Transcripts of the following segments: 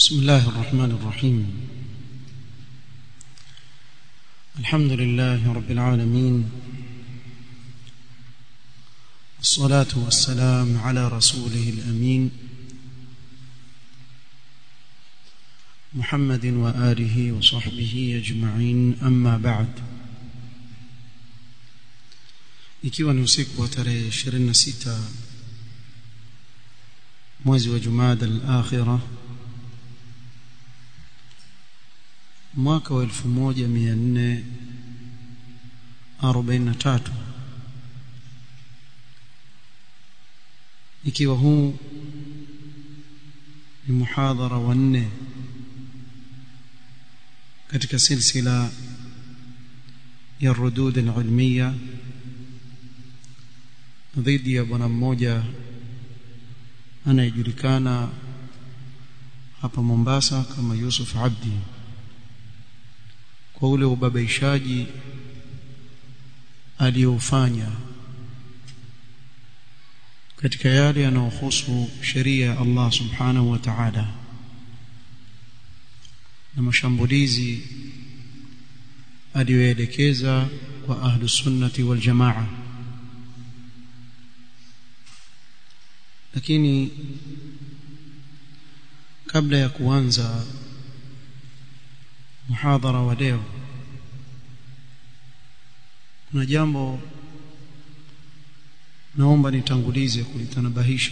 بسم الله الرحمن الرحيم الحمد لله رب العالمين والصلاة والسلام على رسوله الأمين محمد وآله وصحبه أجمعين أما بعد ikiwa ni usiku wa tarehe 26 mwezi wa Jumada al-Akhirah mwaka wa 1443 ikiwa huu ni muhadhara wa nne katika silsila ya rudud al-ilmiya dhidi ya bwana mmoja anayejulikana hapa Mombasa kama Yusuf Abdi kwa ule ubabaishaji aliyoufanya katika yale yanayohusu sheria ya Allah subhanahu wa ta'ala na mashambulizi aliyoelekeza kwa ahlus sunnati wal jamaa lakini kabla ya kuanza muhadhara wa leo kuna jambo naomba nitangulize kulitanabahisha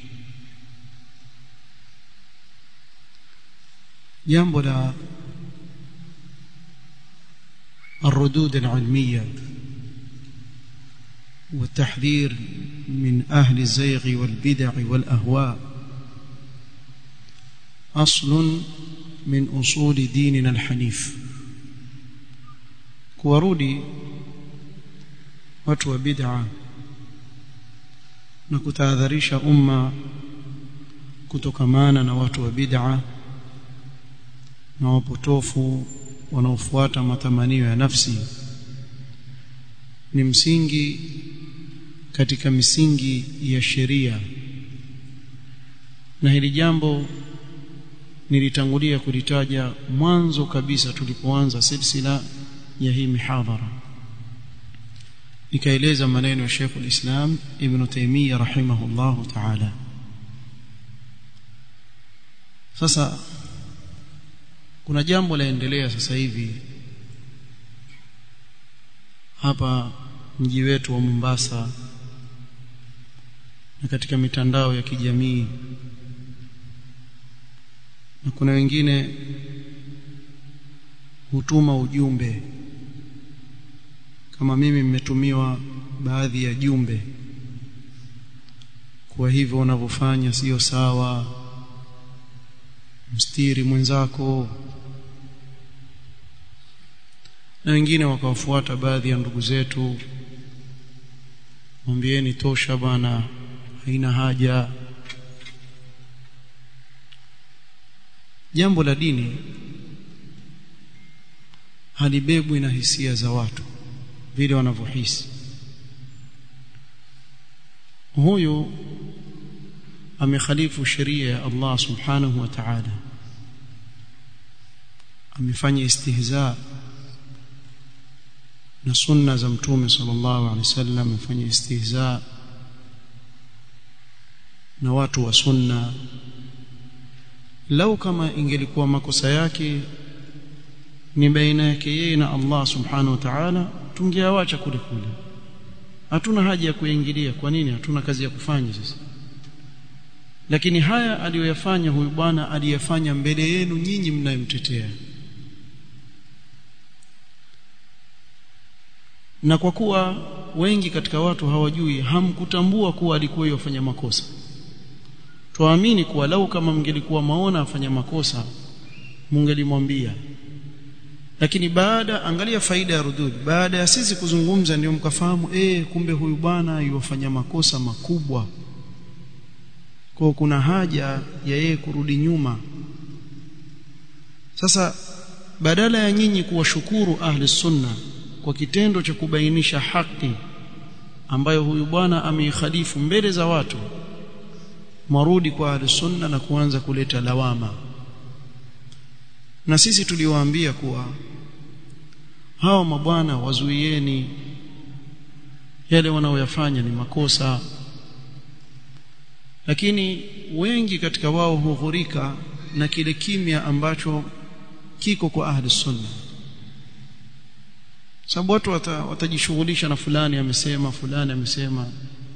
jambo la الردود العلميه والتحذير من أهل الزيغ والبدع والأهواء أصل من أصول ديننا الحنيف kuwarudi watu wa bid'a na kutahadharisha umma kutokamana na watu wa bid'a na wapotofu wanaofuata matamanio ya nafsi ni msingi katika misingi ya sheria na hili jambo nilitangulia kulitaja mwanzo kabisa tulipoanza silsila ya hii mihadhara nikaeleza maneno ya Sheikh al-Islam Ibn Taymiyyah rahimahullahu ta'ala sasa kuna jambo laendelea sasa hivi hapa mji wetu wa Mombasa na katika mitandao ya kijamii na kuna wengine hutuma ujumbe kama mimi mmetumiwa baadhi ya jumbe kwa hivyo unavyofanya sio sawa mstiri mwenzako na wengine wakawafuata baadhi ya ndugu zetu mwambieni tosha bwana haina haja jambo la dini halibebwi na hisia za watu vile wanavyohisi huyu amekhalifu sheria ya Allah subhanahu wa ta'ala amefanya istihza na sunna za mtume sallallahu alaihi wasallam amefanya istihza na watu wa sunna lau kama ingelikuwa makosa yake ni baina yake yeye na Allah subhanahu wa ta'ala tungeawacha kule kule hatuna haja ya kuingilia kwa nini hatuna kazi ya kufanya sasa lakini haya aliyoyafanya huyu bwana aliyafanya mbele yenu nyinyi mnayemtetea na kwa kuwa wengi katika watu hawajui hamkutambua kuwa alikuwa yofanya makosa tuamini kuwa lau kama mngelikuwa maona afanya makosa mungelimwambia lakini baada angalia faida ya rudud baada ya sisi kuzungumza ndio mkafahamu eh kumbe huyu bwana yuwafanya makosa makubwa kwa kuna haja ya yeye kurudi nyuma sasa badala ya nyinyi kuwashukuru ahli sunna kwa kitendo cha kubainisha haki ambayo huyu bwana ameikhalifu mbele za watu mwarudi kwa ahli sunna na kuanza kuleta lawama na sisi tuliwaambia kuwa hao mabwana wazuieni yale wanaoyafanya ni makosa lakini wengi katika wao hughurika na kile kimya ambacho kiko kwa ahli sunna sababu watu watajishughulisha na fulani amesema fulani amesema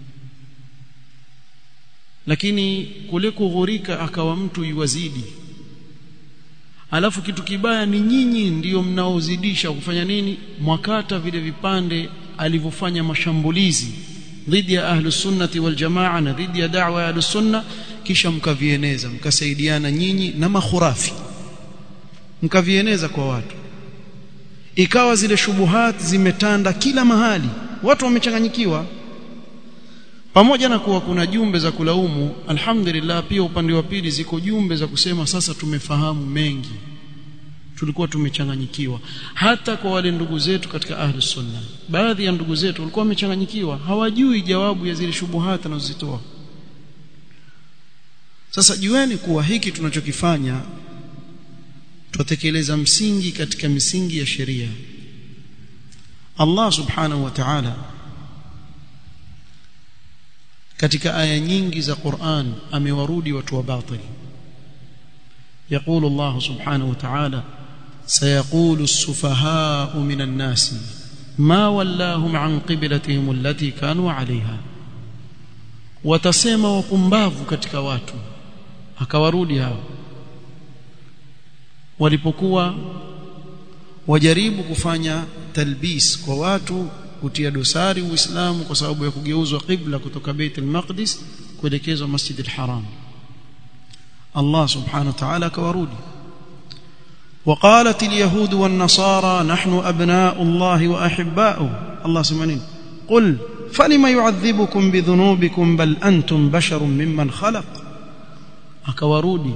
lakini kule kughurika akawa mtu yuwazidi alafu kitu kibaya ni nyinyi ndiyo mnaozidisha kufanya nini mwakata vile vipande alivyofanya mashambulizi dhidi ya ahlus sunnati wal jamaa na dhidi ya da'wa ya ahlus sunna kisha mkavieneza mkasaidiana nyinyi na makhurafi mkavieneza kwa watu ikawa zile shubuhat zimetanda kila mahali watu wamechanganyikiwa pamoja na kuwa kuna jumbe za kulaumu alhamdulillah pia upande wa pili ziko jumbe za kusema sasa tumefahamu mengi tulikuwa tumechanganyikiwa hata kwa wale ndugu zetu katika ahli sunna baadhi ya ndugu zetu walikuwa wamechanganyikiwa hawajui jawabu ya zile shubuhat anazozitoa sasa jueni kuwa hiki tunachokifanya tutekeleza msingi katika misingi ya sheria Allah subhanahu wa ta'ala katika aya nyingi za Qur'an amewarudi watu wa batili يقول الله سبحانه وتعالى سيقول السفهاء من الناس ما ولاهم عن قبلتهم التي كانوا عليها watasema wapumbavu katika watu akawarudi hao walipokuwa wajaribu kufanya talbis kwa watu kutia dosari uislamu kwa sababu ya kugeuzwa qibla kutoka Bait al-Maqdis kuelekezwa Masjid al-Haram Allah subhanahu wa ta'ala akawarudi وقالت اليهود والنصارى نحن أبناء الله وأحباؤه الله سبحانه قل فلما يعذبكم بذنوبكم بل أنتم بشر ممن خلق akawarudi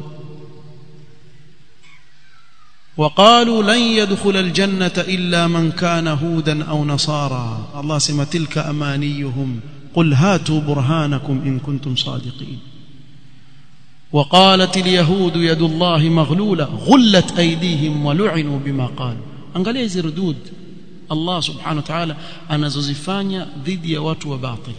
وقالوا لن يدخل الجنة إلا من كان هودا أو نصارى الله سما تلك أمانيهم قل هاتوا برهانكم إن كنتم صادقين وقالت اليهود يد الله مغلولة غلت أيديهم ولعنوا بما قالوا angalia hizi rudud Allah subhanahu wa ta'ala anazozifanya dhidi ya watu wa batil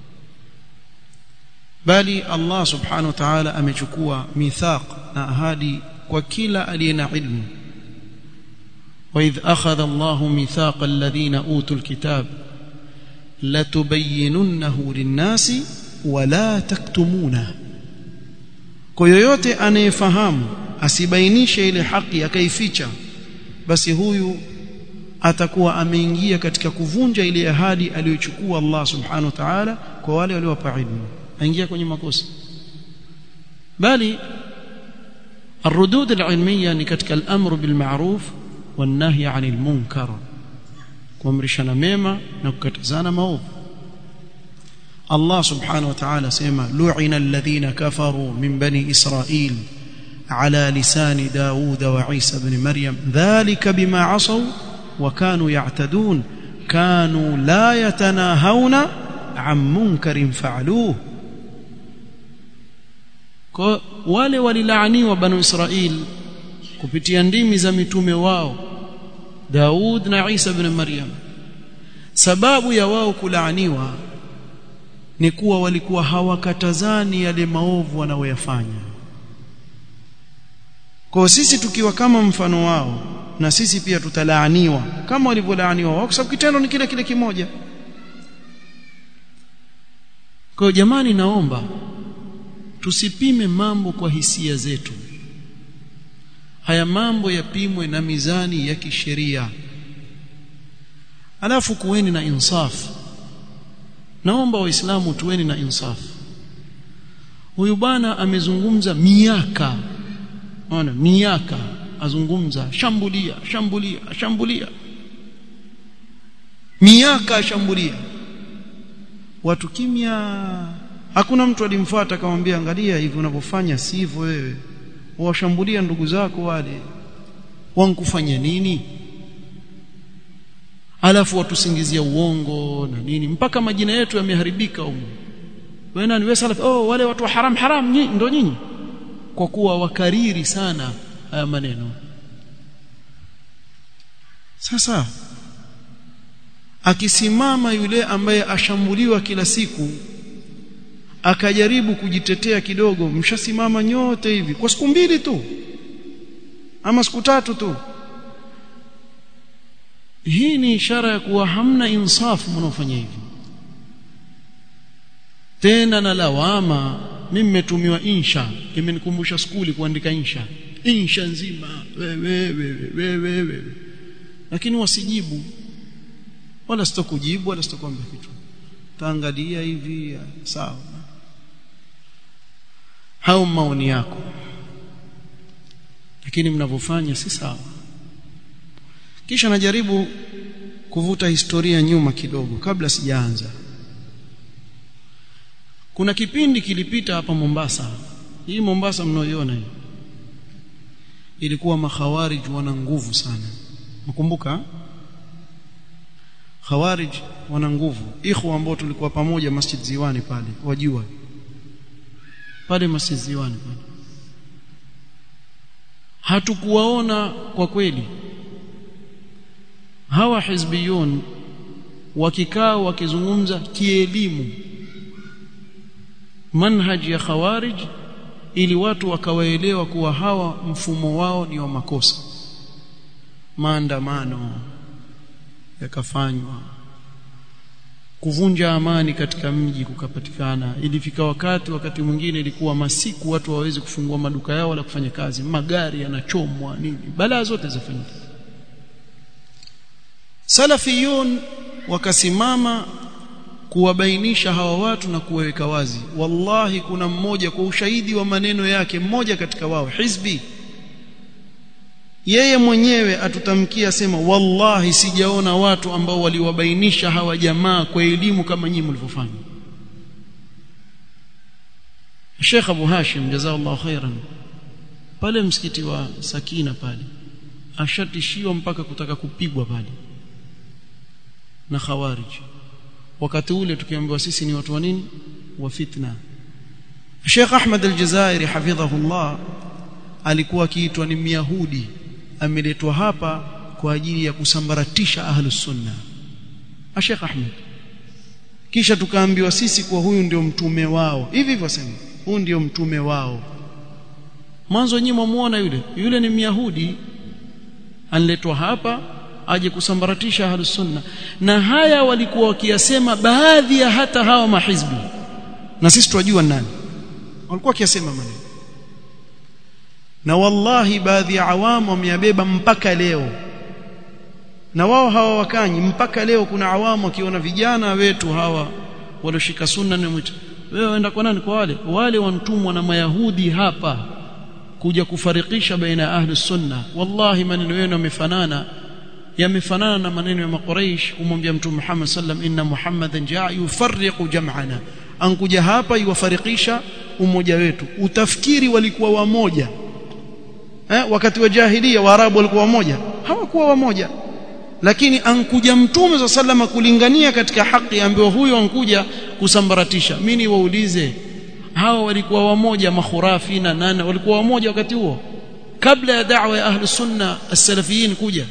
bali Allah subhanahu wa ta'ala amechukua mithaq na ahadi kwa kila aliye na ilmu وإذ أخذ الله ميثاق الذين أوتوا الكتاب لتبيننه للناس ولا تكتمونه kwa yoyote anayefahamu asibainishe ile haki akaificha basi huyu atakuwa ameingia katika kuvunja ile ahadi aliyochukua Allah subhanahu wa ta'ala kwa wale waliowapa ilmu aingia kwenye makosa bali الردود العلميه ni katika al-amru bil ma'ruf wan nahy 'anil munkar kuamrishana mema na kukatazana maovu Allah subhanahu wa ta'ala sema lu'ina alladhina kafaru min bani israil على لسان داود وعيسى بن مريم ذلك بما عصوا وكانوا يعتدون كانوا لا يتناهون عن منكر فعلوه wale walilaaniwa banu Israil kupitia ndimi za mitume wao Daud na Isa ibn Maryam sababu ya wao kulaaniwa ni kuwa walikuwa hawakatazani yale maovu wanayoyafanya kwa sisi tukiwa kama mfano wao na sisi pia tutalaaniwa kama walivyolaaniwa wao kwa sababu kitendo ni kile kile kimoja kwa jamani naomba tusipime mambo kwa hisia zetu haya mambo yapimwe na mizani ya kisheria alafu kuweni na insaf naomba waislamu tuweni na insaf huyu bwana amezungumza miaka ona miaka azungumza shambulia shambulia shambulia miaka ashambulia watu kimya hakuna mtu alimfuata akamwambia angalia hivi unavyofanya sivyo wewe washambulia ndugu zako wale wankufanya nini alafu watusingizia uongo na nini mpaka majina yetu yameharibika huko wewe nani wewe salaf oh wale watu wa haram haram nyi, ndo nyinyi kwa kuwa wakariri sana haya maneno sasa akisimama yule ambaye ashambuliwa kila siku akajaribu kujitetea kidogo mshasimama nyote hivi kwa siku mbili tu ama siku tatu tu hii ni ishara ya kuwa hamna insafu mnaofanya hivi tena na lawama mimi nimetumiwa insha imenikumbusha skuli kuandika insha insha nzima wewe wewe wewe lakini wasijibu wala sitokujibu wala sitokuambia kitu taangalia hivi sawa hao maoni yako lakini mnavyofanya si sawa kisha najaribu kuvuta historia nyuma kidogo kabla sijaanza kuna kipindi kilipita hapa Mombasa hii Mombasa mnaoiona hii ilikuwa makhawarij wana nguvu sana mkumbuka khawarij wana nguvu ikhwa ambao tulikuwa pamoja Masjid Ziwani pale wajua pale Masjid Ziwani pale hatukuwaona kwa kweli hawa hizbiyun wakikaa wakizungumza kielimu manhaji ya khawarij ili watu wakawaelewa kuwa hawa mfumo wao ni wa makosa maandamano yakafanywa kuvunja amani katika mji kukapatikana ilifika wakati wakati mwingine ilikuwa masiku watu waweze kufungua maduka yao wala kufanya kazi magari yanachomwa nini balaa zote zafanyika salafiyun wakasimama kuwabainisha hawa watu na kuwaweka wazi wallahi kuna mmoja kwa ushahidi wa maneno yake mmoja katika wao hizbi yeye mwenyewe atutamkia sema wallahi sijaona watu ambao waliwabainisha hawa jamaa kwa elimu kama nyinyi mlivyofanya Sheikh Abu Hashim jazakallahu khairan pale msikiti wa Sakina pale ashatishiwa mpaka kutaka kupigwa pale na khawarij wakati ule tukiambiwa sisi ni watu wa nini wa fitna Sheikh Ahmad al-Jazairi hafidhahullah alikuwa akiitwa ni Myahudi ameletwa hapa kwa ajili ya kusambaratisha ahlus sunna Sheikh Ahmad kisha tukaambiwa sisi kwa huyu ndio mtume wao hivi hivyo sema huyu ndio mtume wao mwanzo nyinyi mwamuona yule yule ni Myahudi anletwa hapa aje kusambaratisha ahlus sunna na haya walikuwa wakiyasema baadhi ya hata hawa mahizbi na sisi tunajua nani walikuwa wakiyasema maneno na wallahi baadhi ya awamu wameyabeba mpaka leo na wao hawa wakanyi mpaka leo kuna awamu wakiona vijana wetu hawa walioshika sunna ni mwito wewe waenda kwa nani kwa wale wale wantumwa na mayahudi hapa kuja kufarikisha baina ya ahli sunna wallahi maneno yenu yamefanana yamefanana na maneno ya makuraish kumwambia mtume Muhammad sallam inna muhammadan jaa yufarriqu jam'ana ankuja hapa iwafarikisha umoja wetu utafikiri walikuwa wamoja eh, wakati wa jahiliya waarabu walikuwa wamoja hawakuwa wamoja lakini ankuja mtume za salama kulingania katika haki ambayo huyo ankuja kusambaratisha mimi niwaulize hawa walikuwa wamoja makhurafi na nane walikuwa wamoja wakati huo kabla ya da'wa ya ahli sunna as-salafiyin kuja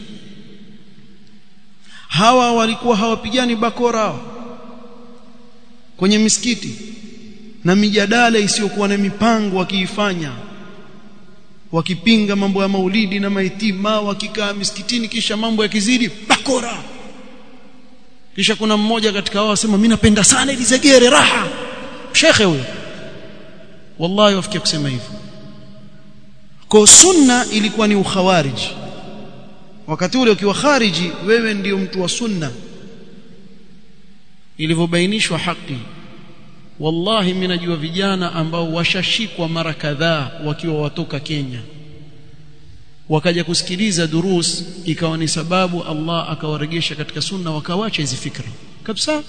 hawa walikuwa hawapigani bakora hawa kwenye misikiti na mijadala isiyokuwa na mipango wakiifanya wakipinga mambo ya maulidi na maitima wakikaa misikitini kisha mambo yakizidi bakora kisha kuna mmoja katika wao asema mimi napenda sana ili zegere raha shekhe huyo wallahi wafikia kusema hivyo kwa sunna ilikuwa ni ukhawariji wakati ule ukiwa khariji wewe ndiyo mtu wa sunna ilivyobainishwa haki wallahi mimi najua vijana ambao washashikwa mara kadhaa wakiwa watoka Kenya wakaja kusikiliza durus ikawa ni sababu Allah akawaregesha katika sunna wakawacha hizi fikra kabisa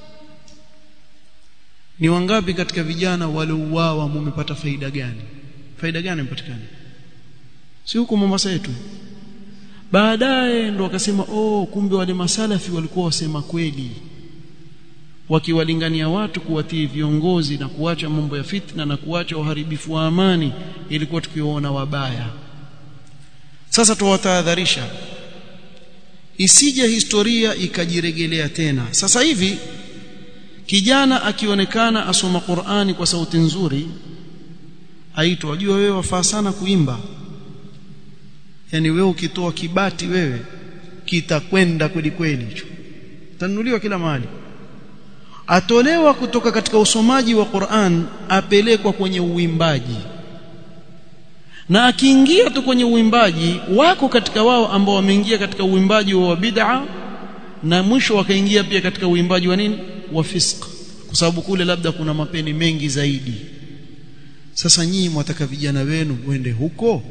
ni wangapi katika vijana waliouawa mumepata faida gani faida gani imepatikana si huko Mombasa yetu baadaye ndo wakasema oh kumbe wale masalafi walikuwa wasema kweli wakiwalingania watu kuwatii viongozi na kuacha mambo ya fitna na kuacha uharibifu wa amani ilikuwa tukiwaona wabaya sasa tuwatahadharisha isije historia ikajiregelea tena sasa hivi kijana akionekana asoma Qur'ani kwa sauti nzuri aitwa wajua wewe wafaa sana kuimba yani wewe ukitoa kibati wewe kitakwenda kweli kweli hicho tanunuliwa kila mahali atolewa kutoka katika usomaji wa Qur'an apelekwa kwenye uimbaji na akiingia tu kwenye uimbaji wako katika wao ambao wameingia katika uimbaji wa bid'a na mwisho wakaingia pia katika uimbaji wa nini wa fisq kwa sababu kule labda kuna mapeni mengi zaidi sasa nyinyi mwataka vijana wenu wende huko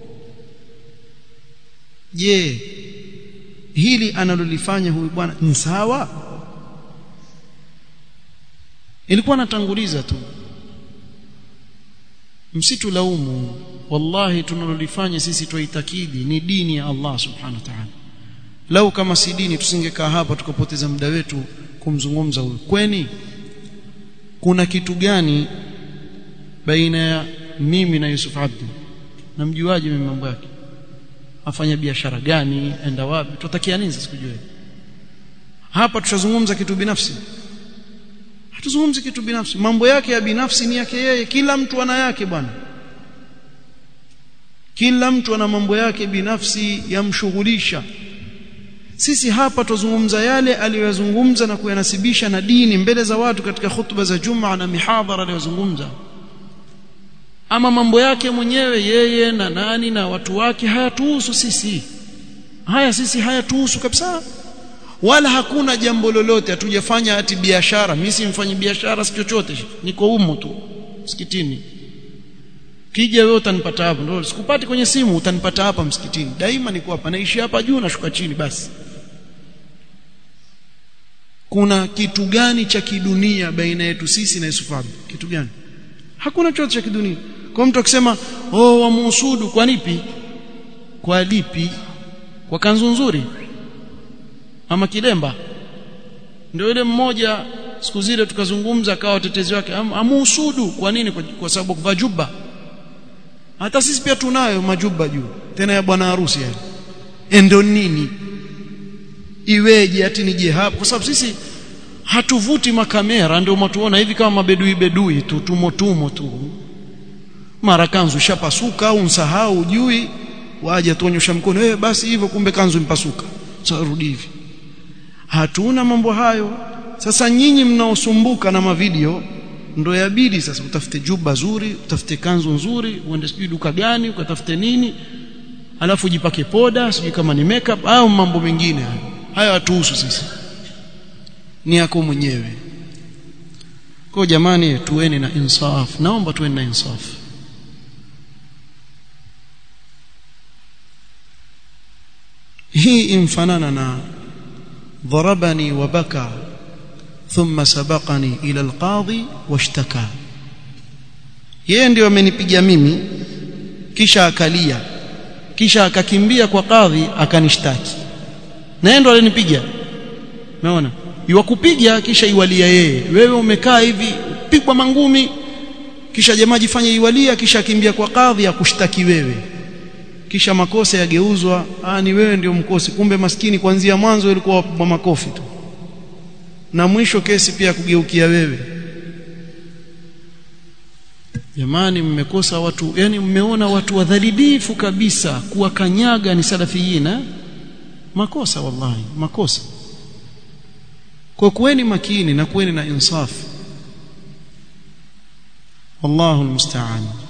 je hili analolifanya huyu bwana ni sawa ilikuwa natanguliza tu msitu laumu wallahi tunalolifanya sisi tuitakidi ni dini ya Allah subhanahu wa ta'ala lau kama si dini tusingekaa hapa tukapoteza muda wetu kumzungumza huyu kweni kuna kitu gani baina ya mimi na Yusuf Abdi namjuaje mimi mambo yake afanya biashara gani enda wapi tutakia nini sasa kujua hapa tutazungumza kitu binafsi hatuzungumzi kitu binafsi mambo yake ya binafsi ni yake yeye kila mtu ana yake bwana kila mtu ana mambo yake binafsi yamshughulisha sisi hapa tuzungumza yale aliyozungumza na kuyanasibisha na dini mbele za watu katika hutuba za Jumaa na mihadhara aliyozungumza ama mambo yake mwenyewe yeye na nani na watu wake hayatuhusu sisi haya sisi hayatuhusu kabisa wala hakuna jambo lolote hatujafanya ati biashara mimi simfanyi biashara si chochote niko humo tu msikitini kija wewe utanipata hapa ndio sikupati kwenye simu utanipata hapa msikitini daima niko hapa naishi hapa juu nashuka chini basi kuna kitu gani cha kidunia baina yetu sisi na Yusuf Abdi kitu gani hakuna chochote cha kidunia kwa mtu akisema oh wamuhusudu kwa nipi kwa lipi kwa kanzu nzuri ama kilemba ndio yule mmoja siku zile tukazungumza akawa watetezi wake am, amuhusudu kwa nini kwa, kwa sababu kuvaa juba hata sisi pia tunayo majuba juu tena ya bwana harusi yani endo nini iweje ati nije hapo kwa sababu sisi hatuvuti makamera ndio mtuona hivi kama mabedui bedui tu tumo tumo tu mara kanzu shapasuka au msahau ujui waje tuonyesha mkono eh basi hivyo kumbe kanzu impasuka sasa rudi hivi hatuna mambo hayo sasa nyinyi mnaosumbuka na mavideo ndo yabidi sasa utafute juba zuri utafute kanzu nzuri uende sijui duka gani ukatafute nini alafu jipake poda sijui kama ni makeup au mambo mengine hayo hayo hatuhusu sisi ni yako mwenyewe kwa jamani tuweni na insaf naomba tuweni na insaf hii imfanana na ضربني وبكى ثم سبقني إلى القاضي واشتكى yeye ndio amenipiga mimi kisha akalia kisha akakimbia kwa kadhi akanishtaki na yeye ndo alinipiga umeona iwakupiga kisha iwalia yeye wewe umekaa hivi pigwa mangumi kisha jamaa jifanye iwalia kisha akimbia kwa kadhi akushtaki wewe kisha makosa yageuzwa ah ni wewe ndio mkosi kumbe maskini kuanzia mwanzo ilikuwa wa makofi tu na mwisho kesi pia kugeukia wewe jamani mmekosa watu yani mmeona watu wadhalidifu kabisa kuwakanyaga ni salafiyina makosa wallahi makosa kwa kuweni makini na kuweni na insaf wallahu almusta'an